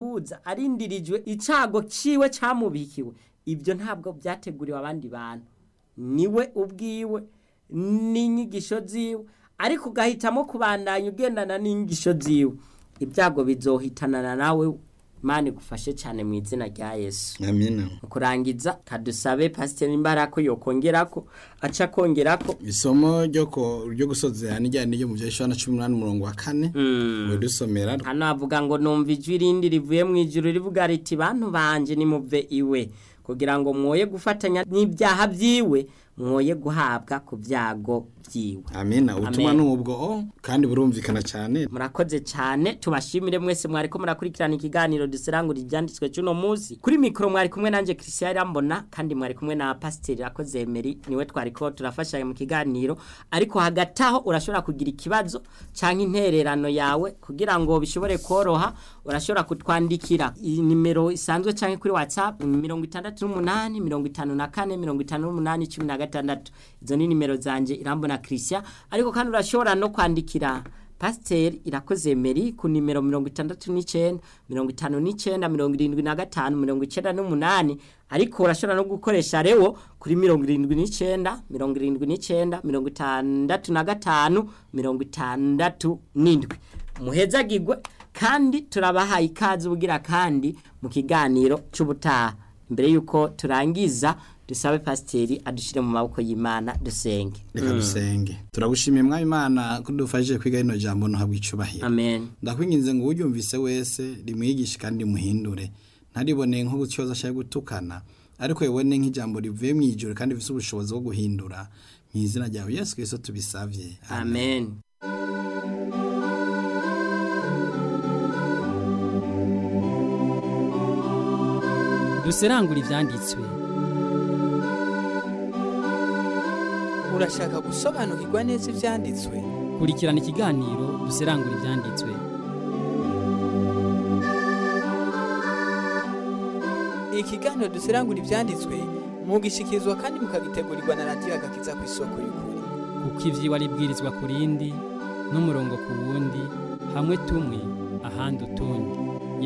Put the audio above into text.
integuza arindirijwe icago ciwe camubikiwe ibyo ntabwo byateguriwe abandi bantu niwe ubwiwe n'inyigisho ziwe ariko ugahitamo kubandanya ugendana n'inyigisho ziwe ibyago bizohitanana nawe mani gufashe cyane mu izina rya yesu amina mu kurangiza kadusabe pasiteri imbaraga ko yokongerako aca akongerako isomo ryo ko ryo gusozera n'ijyanye n'iryo mu bya Yohana 18 umurongo wa kane dusomera hano havuga ngo numva ijwi rindi rivuye mu ijuru rivuga riti bantu banje nimuve iwe kugira ngo mwoye gufatanya n'ibyaha byiwe mwoye guhabwa ku byago byiwe amina ubutumwa Amen. n'ubwo o kandi burumvikana cyane murakoze cyane tubashimire mwese mwari ko murakurikirana ikiganiro duserangura ibyanditswe cy'uno munsi kuri mikoro mwari kumwe nanjye christian irambona kandi mwari kumwe na pasiteri rakoze emeri niwe twari ko turafashanya mu kiganiro ariko hagati aho urashobora kugira ikibazo cyangwa intererano yawe kugira ngo bishobore koroha urashobora kutwandikira iyi nimero isanzwe cyangwa kuri whatsapp ni mirongo itandatu n'umunani mirongo itanu na kane mirongo itanu n'umunani cumi na gatandatu izo ni nimero zanjye irambona christian ariko kandi urashobora no kwandikira pasiteri irakoze meri ku nimero mirongo itandatu n'icyenda mirongo itanu n'icyenda mirongo irindwi na gatanu mirongo icyenda n'umunani ariko urashobora no gukoresha rewo kuri mirongo irindwi n'icyenda mirongo irindwi n'icyenda mirongo itandatu na gatanu mirongo itandatu n'indwi muhezagirwe kandi turabahaye ikaze ubugira kandi mu kiganiro cy'ubutaha mbere y'uko turangiza dusabe pasiteri adushyire mu maboko y'imana dusenge reka dusenge turagushimiye mwami imana ko dufashije kwiga rino jambo ntuhabwe icubahiro amen ndakwinginze ngo uwuryumvise wese rimwigishe kandi rimuhindure ntaribone nko gucyoza ashaka gutukana ariko yibone nk'ijambo rivuye mu ijoro kandi rifite ubushobozi bwo guhindura mu izina ryawe yesu kirisito tubisabye amen duserangura ibyanditswe urashaka gusobanukirwa neza ibyanditswe kurikirana ikiganiro duserangura ibyanditswe ikiganiro duserangura ibyanditswe mugishikirizwa kandi mukagitegurirwa na radiyo agakiza ku isoko y'ukuri kuko iby'iwa ribwirizwa ku rindi n'umurongo ku wundi hamwe tumwe ahandi utundi